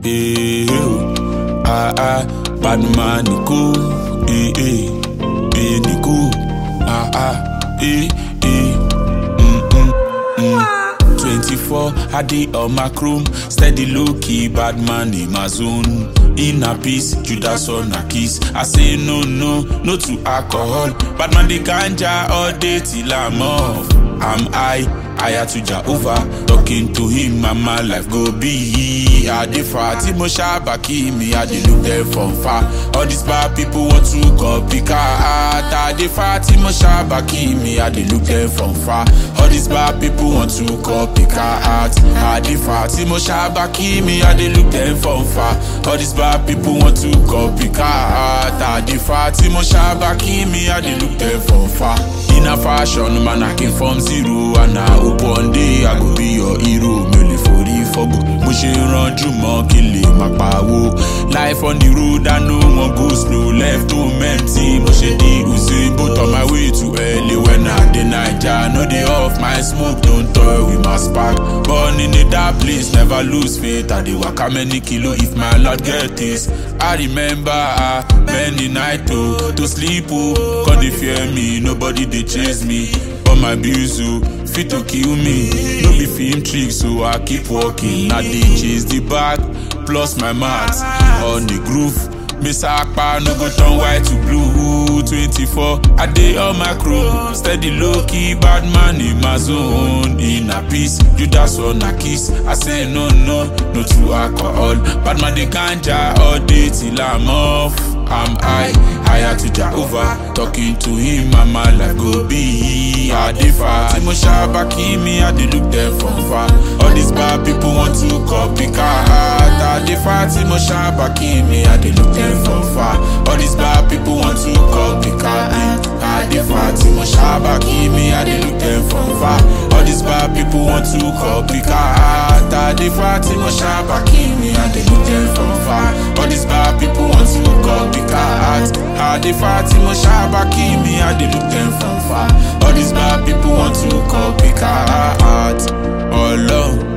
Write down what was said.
eh, oh. ah, ah, bad man, Nico, eh, eh, eh, Nico, ah, ah, eh, eh, mm, mm, mm. 24, I did on my chrome, steady low key, bad man in my zone. In a peace, Judas on a kiss. I say no, no, no to alcohol. Bad man, the ganja all day till I'm off. I'm high, higher to Jehovah. Talking to him, mama life go be. I dey far, Timo Shabaki, me, I dey look there from far. All these bad people want to copycat. I dey far, Timo Shabaki, me, I dey look there from far. All these bad people want to copycat. I dey far, Timo Shabaki, me, I dey look there from far. All these bad people want to copycat. I dey far, Timo Shabaki, me, I dey look there from far. In a fashion, man, I came from zero. And I hope one day I go be your hero. Mi ò lè forí fọ́gbò, mo ṣe rànjú mọ́ kí lè má pawó. Life on the road, I know one go slow. Left home empty, mo ṣe di Usain Bolt on my way to LA when I dey Naija. No dey off my smoke, don't toy with my spark. Born in a dark place, never lose faith. I dey waka many kilo if my lord get this. I remember ah, many night oh, to sleep oh. Come dey fear me, nobody dey chase me. But my bills oh, fit to kill me. No be film trick, so I keep walking. I dey chase the bag, plus my max on the groove. Miss Akpa no go turn white to blue. 24, I dey on my crew. Steady low key, bad man in my zone. In a peace, Judas on a kiss. I say no, no, no to alcohol. Bad man dey ganja all day till I'm off. I'm high, higher to Jehovah. Talking to him, mama life go be. I dey far. Timo Shabaki, me, I dey look there from far. All these bad people want to copycat. I dey far. Timo Shabaki, me, I dey look there from far. All these bad people want to copycat. I dey far. Timo Shabaki, me, I dey look there from far. All these bad people want to copycat. I dey far. Timo Shabaki, me, I dey look there from far. All these bad people want to copycat. I dey far. Timo Shabaki, me, I dey look them from far. All these bad people want to copycat. Oh Lord.